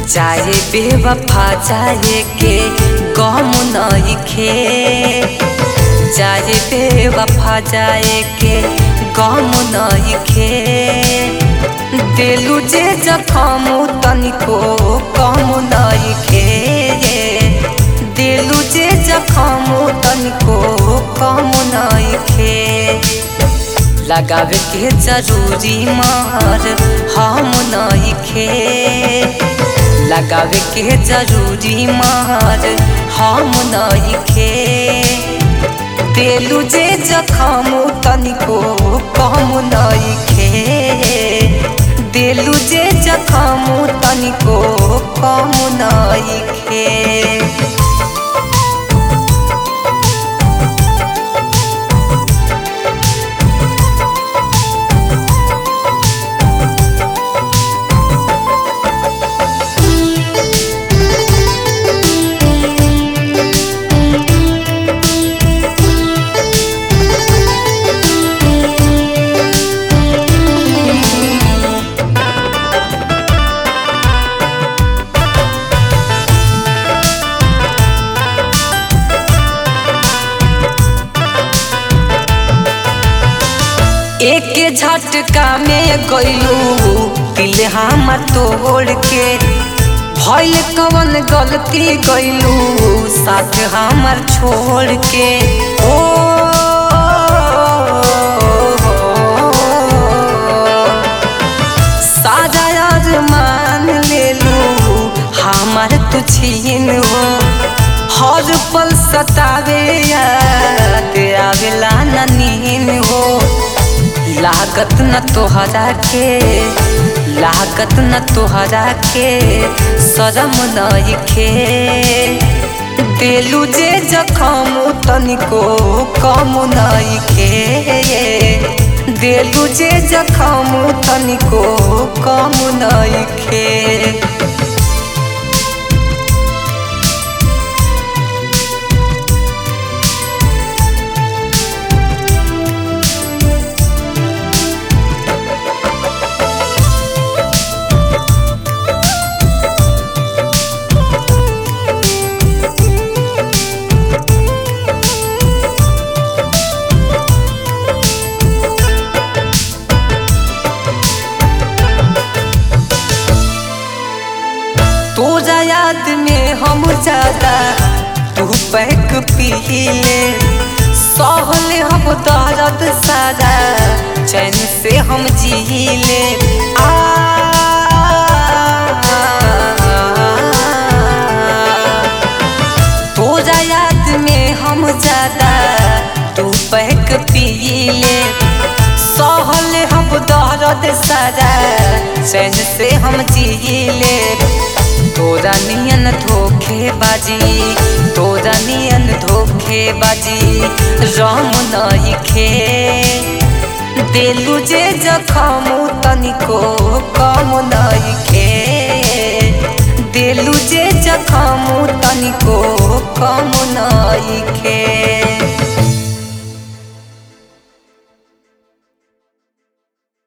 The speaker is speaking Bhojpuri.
चाहे बेवफा चाहे के गम नइखे चाहे बेवफा जाए के गम नइखे दिलु जे जखम तनिको कम नइखे दिलु जे जखम तनिको कम नइखे लगावे के जरूरी मार हम नइखे लगावे के जरूरी मार हम नइखे दिलु जे जखम तनिको कम नइखे दिलु जे जखम तनिको कम नइखे एक झटका में गइलू दिल हमर तोड़ के भइल कवन गलती गइलू साथ हमर छोड़ के ओ सादा अरमान लेलू हमर तू छीन हो हर पल सतावे याद आवेला न नीन हो लागत न तोहरा के लागत न तोहरा के शरम नइखे दिलु जे जखम तनिको कम नइखे दिलु जे जखम तनिको कम नइखे तोरा याद में हम ज्यादा तू पैक पीले सहले हम दर्द सारा चैन से हम जीले आ तोरा याद में हम ज्यादा तू पैक पीले सहले हम दर्द सारा चैन से हम जीले तोरा नियन धोखे बाजी तोरा नियन धोखे बाजी राम नइखे दिलु जे जखम तनिको कम नइखे दिलु जे जखम तनिको कम